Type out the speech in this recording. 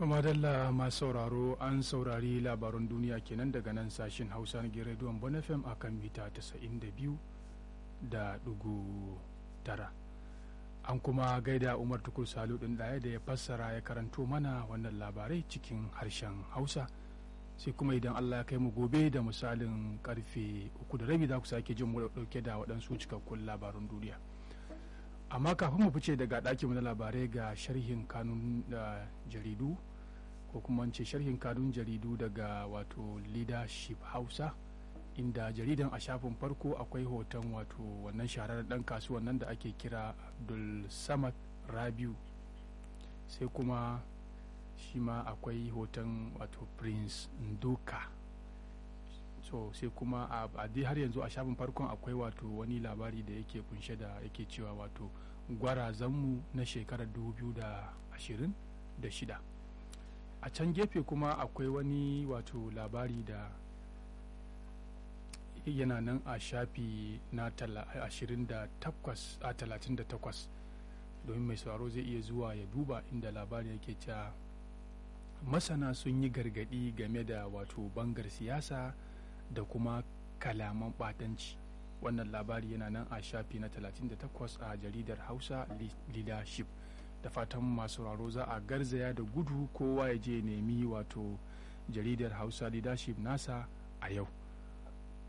madalla masu sauraro an saurari labaran duniya kenan daga nan sashen hausa na rediyon bonafem a kan mita 92 da dugu tara an kuma gaida umar tukur salu ɗin ɗaya da ya fassara ya karanto mana wannan labarai cikin harshen hausa sai kuma idan allah ya kai mu gobe da misalin karfe uku da rabi za ku sake jin mu dauke da waɗansu cikakkun labarun duniya amma kafin mu fice daga ɗakin na labarai ga sharhin kanun da jaridu ko kuma ce sharhin kanun jaridu daga wato leadership hausa inda jaridan a shafin farko akwai hoton wato wannan shahararren ɗan kasuwan nan da ake kira abdul samad rabiu sai kuma shi ma akwai hoton wato prince ndoka so sai kuma a dai har yanzu a shafin farkon akwai wato wani labari da yake kunshe da yake cewa wato gwarazanmu na shekarar 2026 a can gefe kuma akwai wani wato labari da yana nan a shafi na 38 domin mai sauraro zai iya zuwa ya duba inda labari yake cewa masana sun yi gargadi game da wato bangar siyasa da kuma kalaman batanci wannan labari yana nan a shafi na 38 a jaridar hausa leadership da fatan masu sauraro za a garzaya da gudu kowa ya je nemi wato jaridar hausa leadership nasa a yau